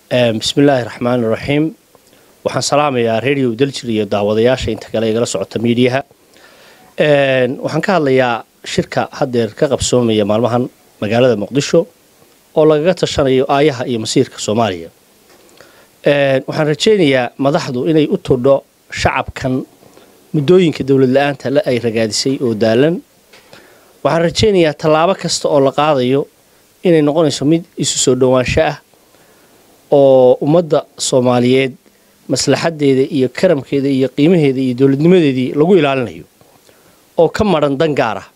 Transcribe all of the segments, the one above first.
bismillaahi raxmaani raxiim waxaan salaamayaa radio daljir iyo daawadayaasha inta kale igala socota miidiyaha waxaan ka hadlayaa shirka haddeer ka qabsoomaya maalmahan magaalada muqdisho oo lagaga tashanayo aayaha iyo masiirka soomaaliya waxaan rajaynayaa madaxdu inay u todho shacabkan muddooyinka dowlad la-aanta le ay ragaadisay oo daalan waxaan rajaynayaa tallaabo kasta oo la qaadayo inay noqonayso mid isu soo dhowaansho ah oo ummadda soomaaliyeed maslaxadeeda iyo karamkeeda iyo qiimaheeda iyo dowladnimadeedii lagu ilaalinayo oo ka maran dan gaar ah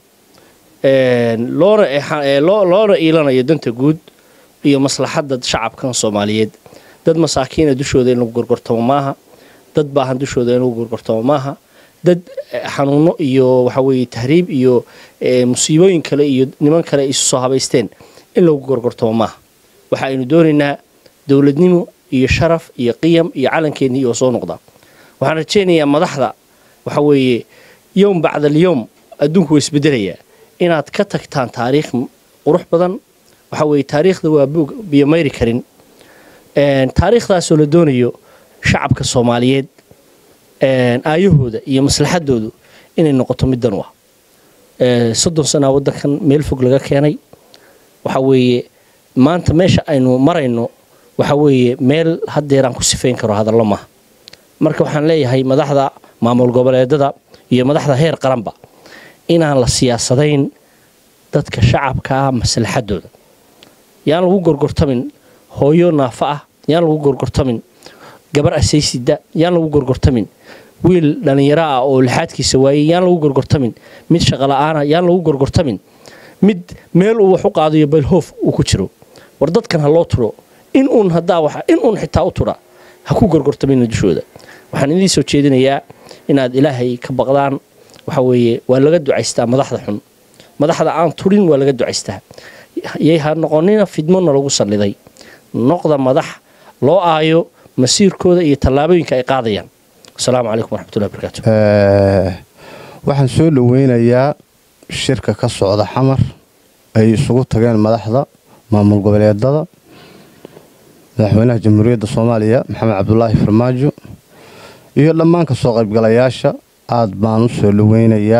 loona iilanayo danta guud iyo maslaxadda shacabkan soomaaliyeed dad masaakiina dushooda in lagu gorgortamo maaha dad baahan dushooda in lagu gorgortamo maaha dad xanuuno iyo waxaweye tahriib iyo musiibooyin kale iyo niman kale isu soo habaysteen in lagu gorgortamo maaha waxa aynu doonaynaa dowladnimo iyo sharaf iyo qiyam iyo calankeenii oo soo noqda waxaan rajaynayaa madaxda waxa weeye yowm bacda alyowm adduunku waa isbedelayaa inaad ka tagtaan taariikh qurux badan waxa weeye taariikhda waa buog biyomayri karin taariikhdaasoo la doonayo shacabka soomaaliyeed aayahooda iyo maslaxadoodu inay noqoto middan u ah soddon sanaa waddankan meel fog laga keenay waxa weeye maanta meesha aynu marayno waxa weeye meel haddeeraan ku sifayn karo hadallo maaha marka waxaan leeyahay madaxda maamul goboleedada iyo madaxda heer qaranba inaan la siyaasadayn dadka shacabka ah maslaxadooda yaan lagu gorgortamin hooyo naafa ah yaan lagu gorgortamin gabar asaysida yaan lagu gorgortamin wiil dhallinyaro ah oo lixaadkiisa waayey yaan lagu gorgortamin mid shaqola'aana yaan lagu gorgortamin mid meel uu wax u qaadayo baylhoof uu ku jiro war dadkan ha loo turo in uun hadaa wa in uun xitaa u tura ha ku gorgortamina dushooda waxaan idiin soo jeedinayaa inaad ilaahay ka baqdaan waxa weeye waa laga ducaystaa madaxda xun madaxda aan turin waa laga ducaystaa yay ha noqonina fidmona lagu salliday noqda madax loo aayo masiirkooda iyo tallaabooyinka ay qaadayaan asalaamu calaykum waraxmatullahi barakaatu waxaan soo dhoweynayaa shirka ka socda xamar ay isugu tageen madaxda maamul goboleedada madaxweynaha jamhuuriyadda soomaaliya maxamed cabdulaahi farmaajo iyo dhammaan ka soo qaybgalayaasha aad baan u soo dhoweynayaa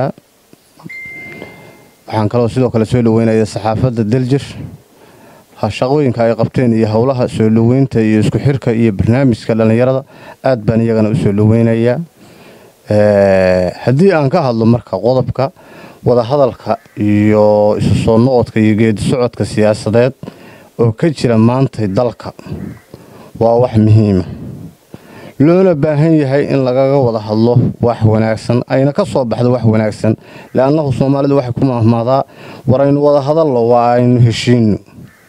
waxaan kaloo sidoo kale soo dhoweynayaa saxaafadda daljir shaqooyinka ay qabteen iyo howlaha soo dhoweynta iyo isku xirka iyo barnaamijka dhallinyarada aad baan iyagana u soo dhoweynayaa haddii aan ka hadlo marka qodobka wadahadalka iyo isu soo noqodka iyo geedi socodka siyaasadeed oo ka jira maantay dalka waa wax muhiima loona baahan yahay in lagaga wada hadlo wax wanaagsan ayna ka soo baxdo wax wanaagsan leannahu soomaalidu waxay ku mahmaadaa war aynu wada hadallo waa aynu heshiino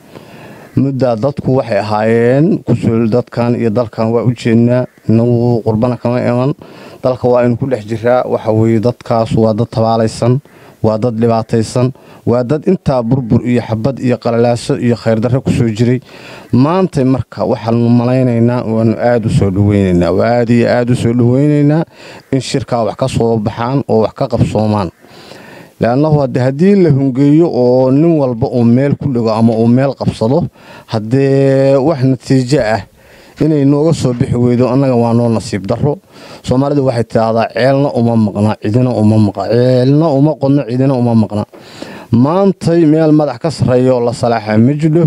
muddaa dadku waxay ahaayeen kusul dadkan iyo dalkan waa u jeednaa inagu qurbana kama iman dalka waa aynu ku dhex jiraa waxa weye dadkaas waa dad tabaalaysan waa dad dhibaataysan waa dad intaa burbur iyo xabad iyo qalalaaso iyo khayrdarre ku soo jiray maantay marka waxaanu malaynaynaa waanu aada u soo dhaweynaynaa waa aada iyo aada u soo dhaweynaynaa in shirkaa wax ka soo baxaan oo wax ka qabsoomaan leannahu hadde haddii la hungeeyo oo nin walba uu meel ku dhigo ama uu meel qabsado haddee wax natiijo ah inay nooga soo bixi weydo annaga waa noo nasiib darro soomaalidu waxay tidhaahdaa ceelna uma maqna cidina uma maqa ceelna uma qodno cidina uma maqna maantay meel madax ka sarreeya oo la salaaxa ma jidho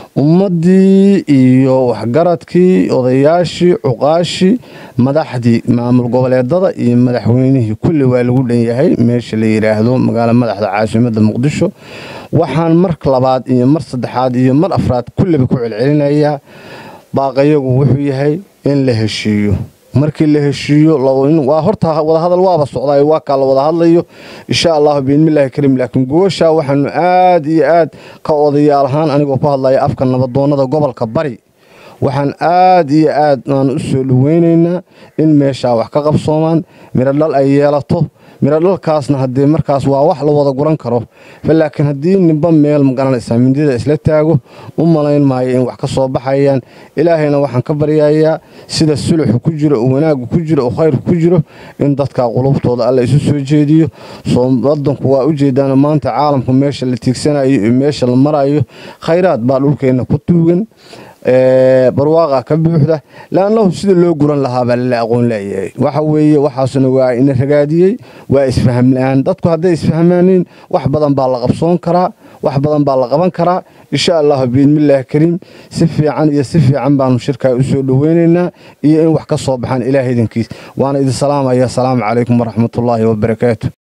ummaddii iyo waxgaradkii odayaashii cuqaashii madaxdii maamul goboleedada iyo madaxweynihii kulli waa lagu dhan yahay meesha la yidhaahdo magaalo madaxda caasimadda muqdisho waxaan mar labaad iyo mar saddexaad iyo mar afraad kulliba ku celcelinayaa baaqayagu wuxuu yahay in la heshiiyo markii la heshiiyo waa horta wadahadal waaba socdaa waa kaa la wada hadlayo insha allahu biidnillaahi kariim laakiin gooshaa waxaanu aad iyo aad ka odayaal ahaan anigoo ku hadlaya afka nabadoonnada gobolka bari waxaan aad iyo aad aan u soo dhaweynaynaa in meeshaa wax ka qabsoomaan midho dhal ay yeelato midho dhalkaasna haddee markaas waa wax la wada guran karo laakiin haddii ninba meel magaranaysaa mindida isla taago u malayn maayo in wax ka soo baxayaan ilaahayna waxaan ka baryayaa sida suluxu ku jiro oo wanaaggu ku jiro oo khayrku ku jiro in dadka qulubtooda alla isu soo jeediyo wadanku waa ujeedaan maanta caalamku meesha la tiigsanayo iyo meesha la marayo khayraad baa dhulkeenna ku tuugan barwaaqa ka buuxda laannahu sida loo guran lahaabaa lala aqoon layahay waxa weeye waxaasuna waa ina ragaadiyey waa isfaham la-aan dadku hadday isfahmaaniin wax badan baa la qabsoon karaa wax badan baa la qaban karaa insha allahu biidmillaahi kariim si fiican iyo si fiican baanu shirkaa u soo dhoweynaynaa iyo in wax ka soo baxaan ilaah idankiis waana idin salaamaya asalaamu calaykum waraxmatullaahi wabarakaatu